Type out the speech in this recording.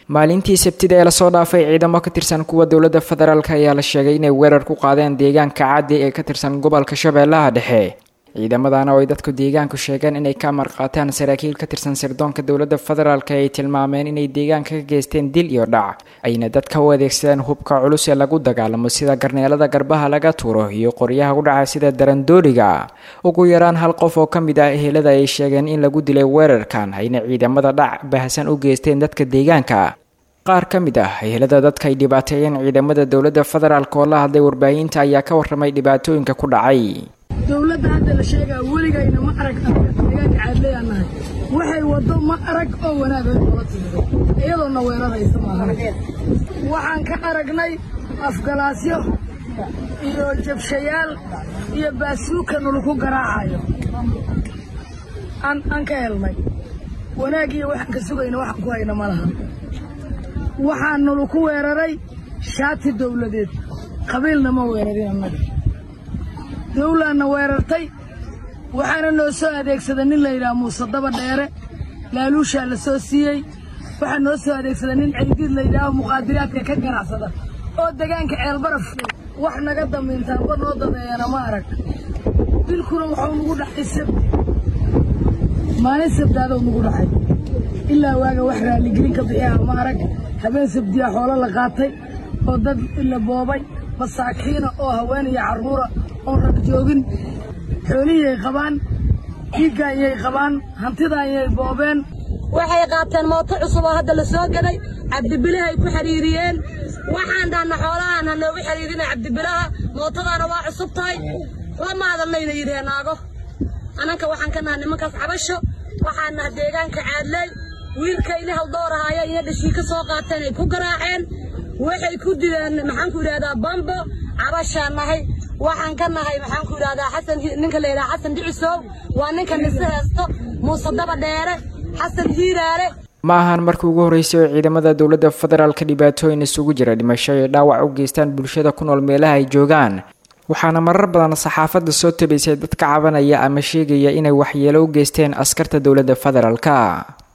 maalintii sabtida ee lasoo dhaafay ciidamo ka tirsan kuwa dowladda federaalk ayaa la sheegay inay weerar ku qaadeen deegaanka caddi ee ka tirsan gobolka shabeellaha dhexe ciidamadana oo ay dadku deegaanku sheegeen inay ka marqaataan saraakiil ka tirsan sirdoonka dowladda federaalk ay tilmaameen inay deegaanka ka geysteen dil iyo dhac ayna dadka u adeegsadeen hubka culus ee lagu dagaalamo sida garneelada garbaha laga tuuro iyo qoryaha u dhaca sida darandooriga ugu yaraan hal qof oo ka mid ah ehelada ay sheegeen in lagu dilay weerarkan ayna ciidamada dhac baahsan u geysteen dadka deegaanka qaar ka mid ah ehelada dadka ay dhibaateeyeen ciidamada dowladda federaalk oo la hadlay warbaahinta ayaa ka warramay dhibaatooyinka ku dhacay dowladda hadda la sheegaa weligayna ma arag deegaanka caadleeyaan nahay waxay waddo ma arag oo wanaagay noola timido iyadoona weeraraysa maahan waxaan ka aragnay afgalaasyo iyo jabshayaal iyo baasuuka nalaku garaacayo aan aan ka helnay wanaagiyo waxaan ka sugayna waxaan ku hayna ma laha waxaa nalaku weeraray shaati dowladeed qabiilna ma weerarin annaga dawlaanna weerartay waxaana noo soo adeegsada nin la yidhaha muuse daba dheere laaluushaa la soo siiyey waxaa noo soo adeegsada nin caydiid la yidhaaho muqaadiraadka ka ganacsada oo degaanka ceelbaraf wax naga damiintaanba noo dadeeyana ma arag dilkuna waxuu nagu dhacay sabti maalin sabdaadow nagu dhacay ilaa waaga wax raalligelin ka bixiha ma arag habeen sabdiya xoolo la qaatay oo dad la boobay masaakiina oo haween iyo carruura oon rag joogin xoolihiyay qabaan dhiiggaanyay qabaan hantidaanyay boobeen waxay qaateen mooto cusub oo hadda la soo gaday cabdibilahay ku xidhiiriyeen waxaan dhahnaa xoolahaan ha noogu xidhiirina cabdibilaha mootadaana waa cusub tahay lama hadalnayna yidhaheen naago annanka waxaan ka naha nimankaas cabasho waxaan naha deegaanka caadley wiilkayni haldoorahaaya iyo dhashii ka soo qaateen ay ku garaaceen waxay ku dileen maxaanku yidhahdaa bambo cabashaan nahay waxaan ka nahay maxaanku yidhahdaa xasan ninka la yidhaha xasan dhicisow waa ninka nise heesto muuse daba dheere xasan hiiraale ma ahan markii ugu horreysay oo ciidamada dowladda federaalka dhibaatooyin isugu jira dhimasho ay dhaawac u geystaan bulshada ku nool meelaha ay joogaan waxaana marar badan saxaafadda soo tabaysay dad ka cabanaya ama sheegaya inay waxyeelo u geysteen askarta dowladda federaalka